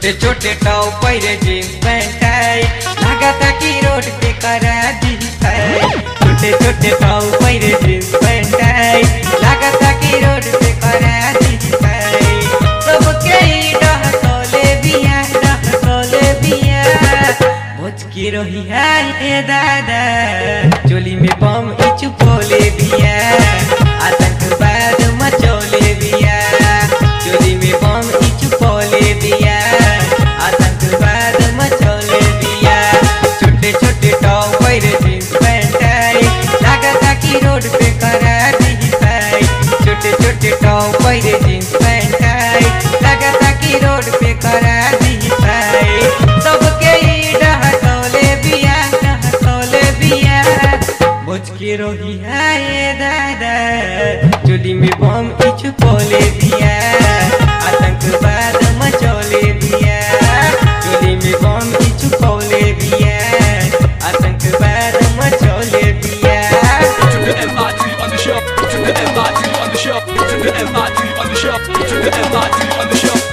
छोटे छोटे टाव पैरे जींस पैंट है लागता कि रोड पे करा दी है छोटे छोटे टाव पैरे जींस पैंट है लागता कि रोड पे करा दी है सबके ही डह सोले बिया डह सोले बिया भोज की रही है ये दादा चोली में बम इचु पोले बिया आतंकवाद मचोले बिया चोली में बम इचु पोले बिया आतंकवाद मचोले बिया छोटे छोटे टॉप पैरे जींस पैंट है लागता कि रोड पे करा दी है छोटे छोटे टॉप पैरे जींस पैंट है लागता कि रोड पे करा दी है सबके ही डह सोले बिया डह सोले बिया बोझ के रोही है ये दादा चोली में बम इचु पोले दिया आतंकवाद मचोले दिया चोली में बम इचु पोले दिया आतंकवाद मचोले दिया To the MIT on the shelf. To the MIT on the shelf. To the MIT on the shelf. To the MIT on the shelf.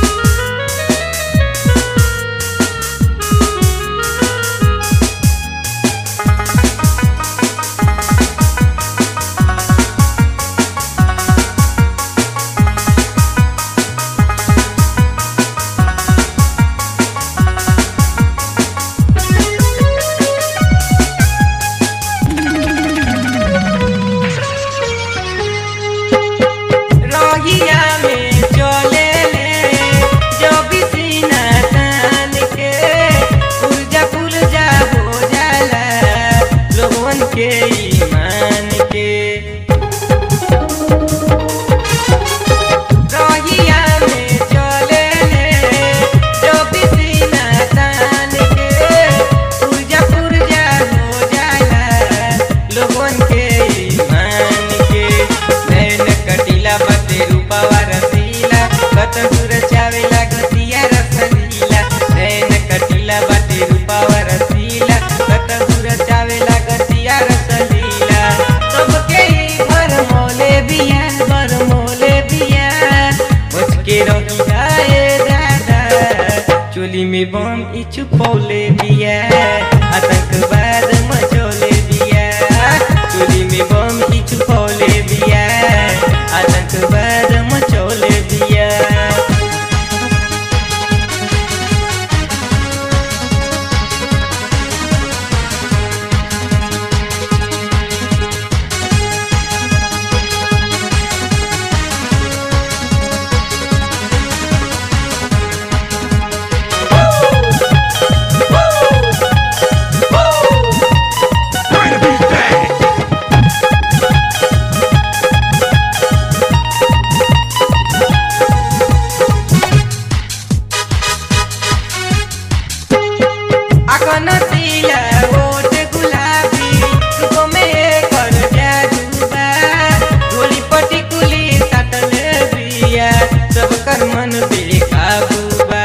रोहिया में चले ले जो भी सीना तान के पुरजा पुरजा हो जाला लोगन के ईमान के रोहिया में चले ले जो भी सीना तान के पुरजा पुरजा हो जाला लोगन के ईमान के नैन कटीला बते रूपावा रसीला कत सुर चावेला गतिया रसलीला नैन कटीला बते रूपावा रसीला कत सुर चावेला गतिया रसलीला सबके ही भर मोले बिया भर मोले बिया बच के रही जाए दादा चोली में बम इचु पौले बिया आतंकवाद मचोले बिया चोली में बम इचु पौले बिया आतंकवाद मचोले बिया Bring the beat back. अकन तिला ओट गुलाबी सुको में कर जादूबा गोली पटी कुली सटले बिया सब कर मन बेकाबूबा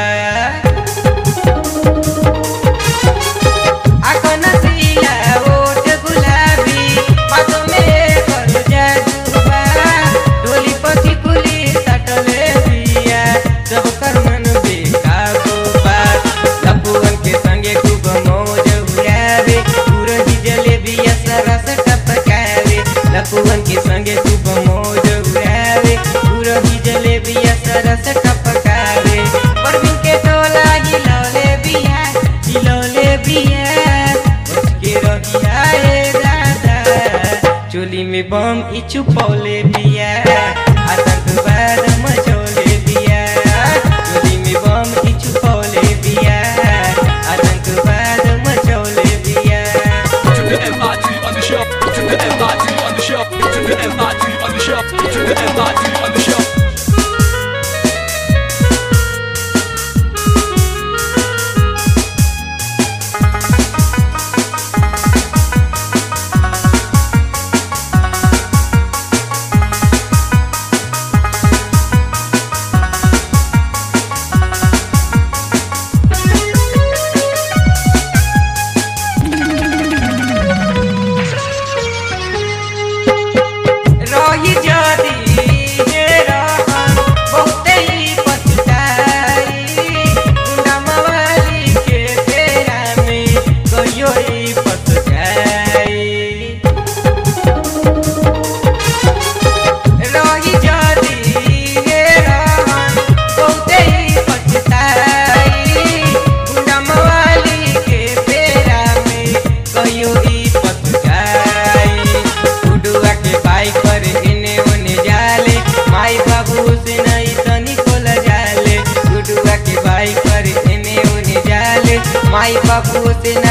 अकन तिला ओट गुलाबी बातों में कर जादूबा गोली पटी कुली सटले बिया सब कर मन बेकाबूबा लपुअन के संगे खूब मौज उड़ावे पूरही जलेबी सरस टपकावे लपुअन के संगे खूब मौज उड़ावे पूरही जलेबी सरस टपकावे परवीन के टोला हिलौले बिया हिलौले बिया उसके रहिया ए दादा चोली में बम इचु पौले बिया आतंकवाद मचोले बिया चोली में बम इचु पौले बिया आतंकवाद मचोले बिया To the MIT on the shelf. To the MIT on the shelf. To the MIT on the shelf. To the MIT on the shelf.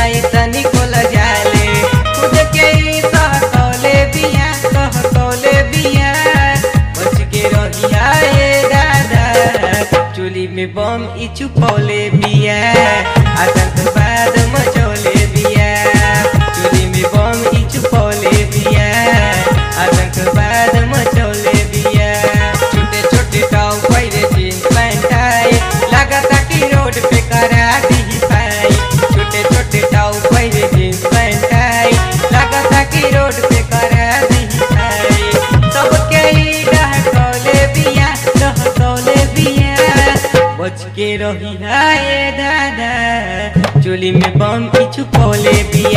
नहीं तनी खोल जाले खुद के ही सहकौले बिया सहकौले बिया बच के रहिया ए दादा चोली में बम ई छुपौले बिया आतंकवाद मचौले बिया चोली में बम ई छुपौले बिया आतंकवाद मचौले बिया छोटे छोटे टाउ पैरे जींस पैंट आई लगता कि रोड पे करा दी पाई छोटे छोटे टाउ पैरे जींस पैंट आई लगता कि रोड पे करा दी पाई सबके ही डहकौले बिया डहकौले बिया बच के रही हाय दादा चोली में बम की छुपौले बिया